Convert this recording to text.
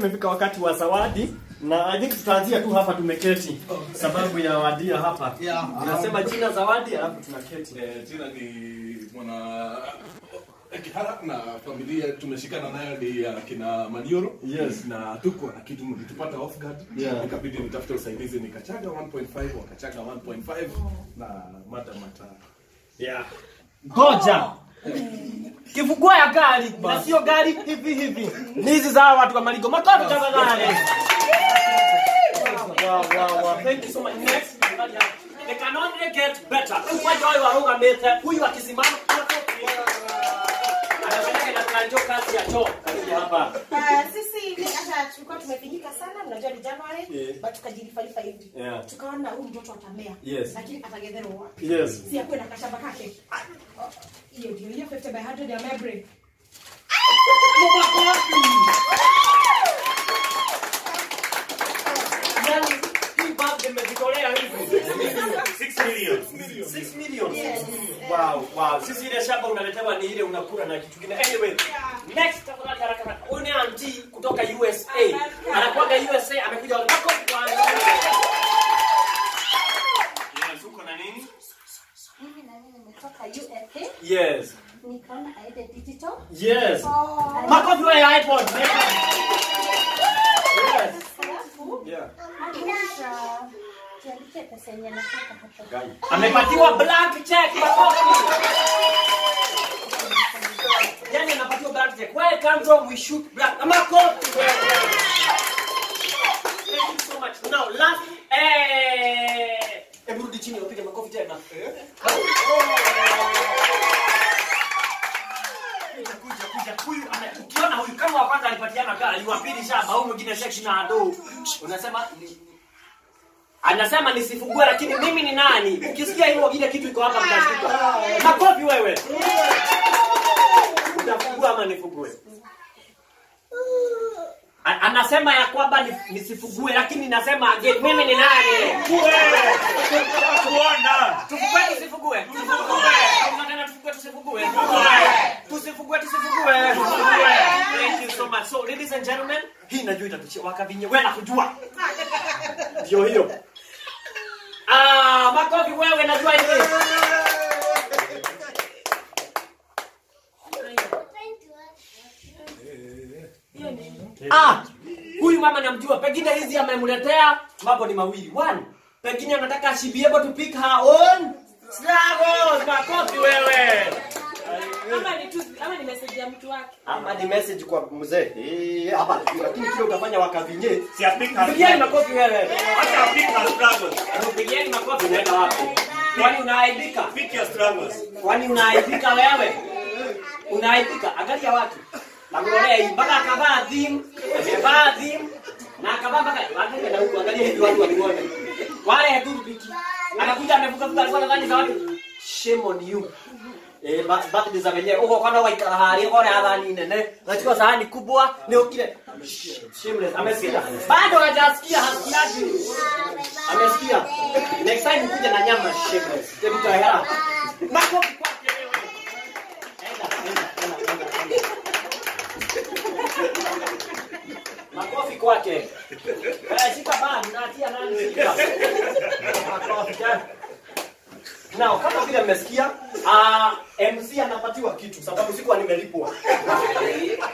imefika wakati wa zawadi na I think tutaanzia tu hapa tumeketi sababu ya wadia hapa. Yeah. Nasema jina zawadi alafu tunaketi. Eh, jina ni mwana Kihara na familia tumeshikana nayo ni ya kina Manioro Yes. na tuko na kitu mlitupata off guard Yeah. ikabidi nitafute usaidizi nikachaga 1.5 wakachaga 1.5 na madam ata Yeah. Ngoja. Kifungua ya gari na sio gari hivi hivi. Ni hizi za watu wa Maligo. Makofi tafadhali. Wow, wow, wow. Thank you so much. Next. They can only get better. Mmoja wao warugamite, huyu akisimama makofi. Anafanya na kanjo kazi ya choo. Karibu hapa. Ah, sisi ni hata tulikuwa tumepigika sana mnajua ni January Yeah. but tukajilifalifa hivi Yeah. tukaona huyu mtoto atamea Yes. lakini atagedherwa wapi Yes. si akuwe na kashamba kake Ah, oh, hiyo ndio hiyo 50 by 100 ya Mebre Yaani hii birthday imejitolea hivi. 6 million. 6 million. Yes. Wow, wow. Sisi ile shamba unaletewa ni ile unakula na kitu kingine. Anyway, next tafadhali haraka haraka. Huyu ni auntie kutoka USA. Anakuaga USA amekuja wale makofi kwanza. Yes, uko na nini? Mimi na mimi nimetoka USA Yes. nikaona aende digital. Yes. oh Makofi wewe iPod. Yes. Alafu Yeah. anaisha tuandikie pesa yenye nataka hapa. Amepatiwa blank check makofi. Yaani anapatiwa blank check. Where come from we shoot blank. Makofi wewe. Thank you so much. Now last eh Hebu rudi chini upige makofi tena. Kuja, kuja, kuja. Huyu ana- ukiona huyu kama wa kwanza alipatiana gari, wa pili shamba, huyu mwingine section na ado. Unasema ni- anasema nisifugue lakini mimi ni nani ukisikia hivyo ile kitu iko hapa mtashtuka makofi wewe utafungua ama nifugue A- anasema ya kwamba ni- nisifugue lakini nasema again mimi ni nani Kuona. tufugue tusifugue tusifugue tunataka tufugue tusifugue tusifugue tusifugue thank you so much so ladies and gentlemen hii najua itatuchia wakavinye wewe nakujua ndio hiyo ah makofi wewe najua hivi ah huyu mama namjua pengine hizi amemletea mambo ni mawili one pengine anataka she be able to pick her own struggles makofi wewe ama ni tu ama ni message ya mtu wake ama ni message kwa mzee eh hapa lakini kile utafanya wakavinye Si apika. pigieni makofi wewe Acha apika struggles. pigieni makofi unaenda wapi kwani unaaibika Pick your struggles. kwani unaaibika wewe unaaibika angalia watu nakuonea hii mpaka akavaa dhim amevaa dhim na akavaa mpaka angalia na huko angalia hivi watu wakione wale heduru biki anakuja amevuka vuka alikuwa nadhani za watu shame on you Eh, ba- birthday za wenyewe uko kwana waikara hari kona athani nene nachukua sahani kubwa ni ukile shameless amesikia bado hajasikia hasikiaji amesikia next time kuja na nyama shameless hebu toa hela makofi kwake wewe enda enda enda enda enda makofi kwake eh shika bani natia nani shika makofi eh. Nao kama vile mmesikia, ah, MC anapatiwa kitu sababu sikuwa nimelipwa.